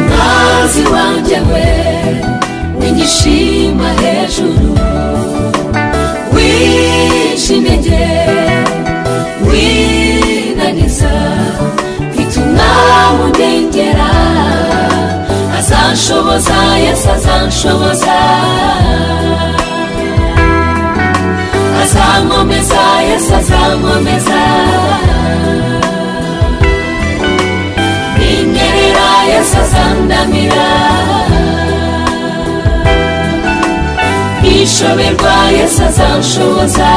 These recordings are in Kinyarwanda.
mukozi wanjye we w'igishima hejuru wihishe intege winaniza bituma mundengera azanshoboza yesu azanshoboza azankomeza yesu azankomeza binyerera yesu azandamira ishoberwa yesu azanshoboza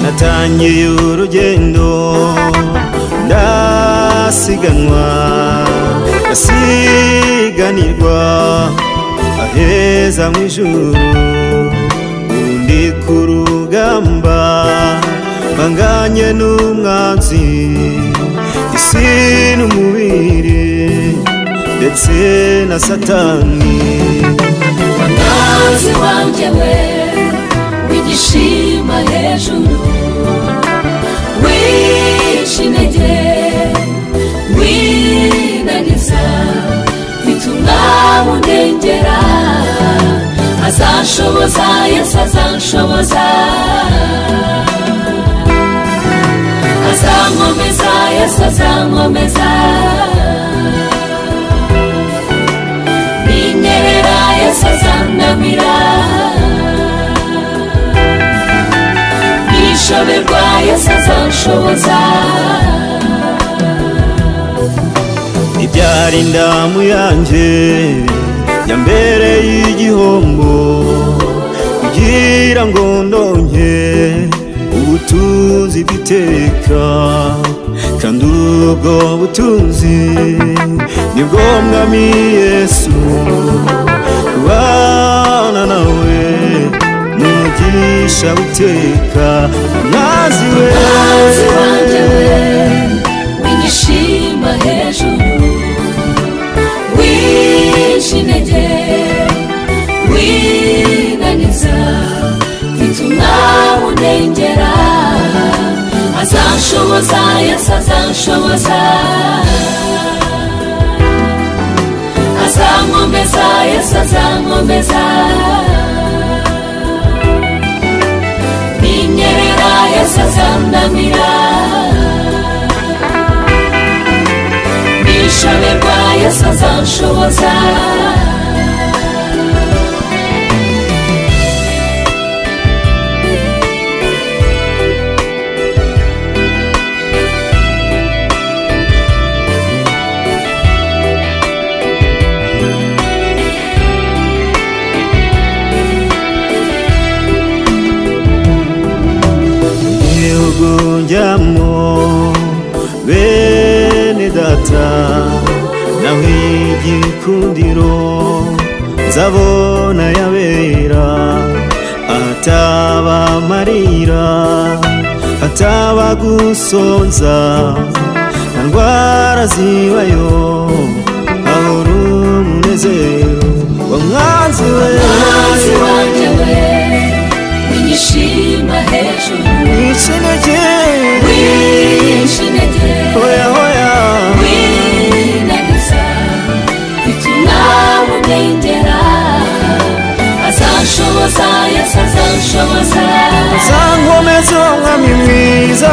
natangiye urugendo ndasiganwa ndasiganirwa aheza mu ijuru undi ku rugamba banganye n'umwanzi isi n'umubiri ndetse na satani amazi wanjye we w'igishima hejuru wihishe intege winaniza bituma mundengera azanshoboza yesu azanshoboza azankomeza yesu azankomeza binyerera yesu azandamira ishoberwa yesu azanshoboza ibyara indamu yanjye ya mbere y'igihombo kugira ngo ndonke ubutunzi bw'iteka kandi ubwo butunzi nibwo mwami yesu kubana nawe n'umugisha w'iteka mwazi we mazi wanjye we w'igishimba hejuru wihishe intege winaniza bituma mundengera azanshoboza yesu azanshoboza azankomeza yesu azankomeza binyerera yesu azandamira bishoberwa yesu azanshoboza igihugu njyamo bene data naho igikundiro nzabona yabera ahataba amarira hataba gusonza nta ndwara zibayo hahora umunezero wa mwanzi we mazi wanjye we w'igishimba hejuru ikinege wihishe intege hoya hoya winaniza bituma mundengera azanshoboza yesu azanshoboza zankomeze umwami mwiza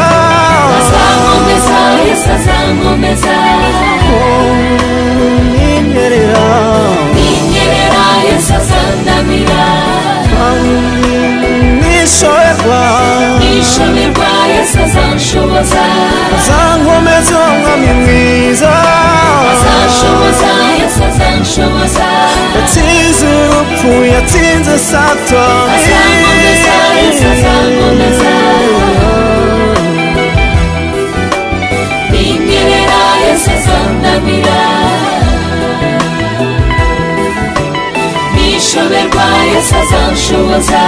azankomeza yesu azankomeza umwimerera binyerera yesu azandamira nishoberwa ishoberwa yesu azanshoboza zankomeze umwami mwiza azanshoboza yesu azanshoboza yatsinze urupfu yatsinze satani azankomeza yesu azankomeza binyerera yesu azandamira nishoberwa yesu azanshoboza